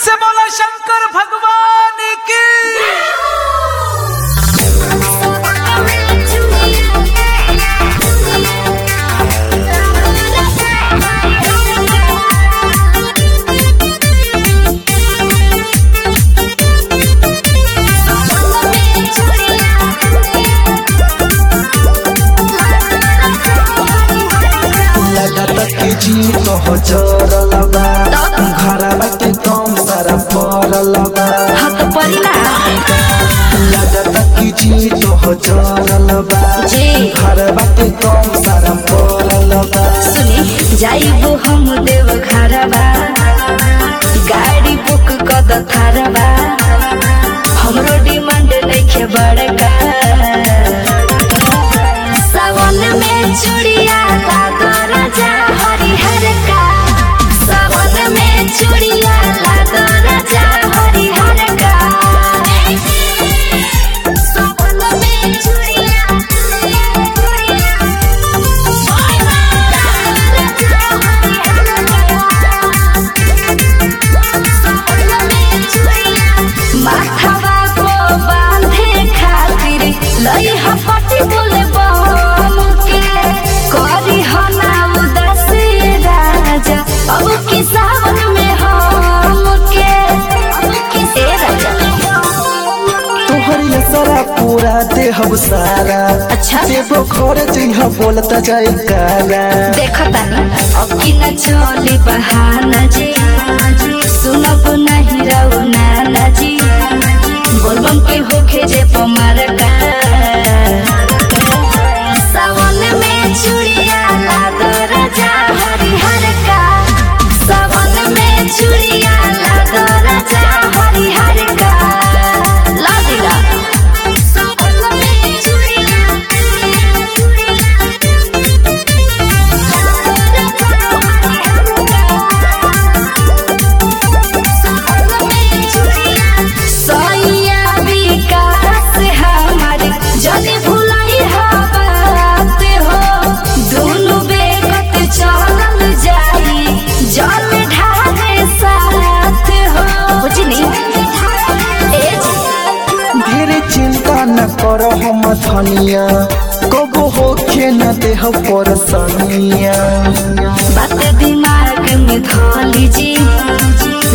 से बोला शंकर भगवान की लगत के जी कह जरल बा घरवा के कम सारा पड़ल बा हाथ परिला लगत के जी कह जरल बा जी। घरवा के कम सारा पड़ल बा सुनी जाइबो हम देव घरबा गाड़ी बुक कद थारबा हमरो डिमांड नइखे बड़का सावन में चूड़िया लागो राजा हरिहर का सावन में चूड़िया लागो राजा हरिहर का सावन में चूड़िया माथवा को बांधे खातिर लई हपटी बोले बम के करी हना उदास राजा अब की सावन में हम के ए राजा तोहरी सारा पूरा देहब सारा अच्छा। देवो घर जइहा बोलता जाए गाना देखता ना अब की न चली बहाना जी सुनब नहीं रहू नाना जी बोलबम के होखे जे पमार का सावन में चूड़िया लागो राजा हरिहर का सावन में चूड़िया लागो राजा हरिहर का ला दिला सावन में चूड़िया सैया विकास हमारे जने भुलाई हा बात हो दोनों बेकत चलल जाई जल ढारे साथ हो बुझनी ए ढेरे चिंता न करो हम धनिया कबो होखे न देह परसनिया बात दिमाग में धोली जी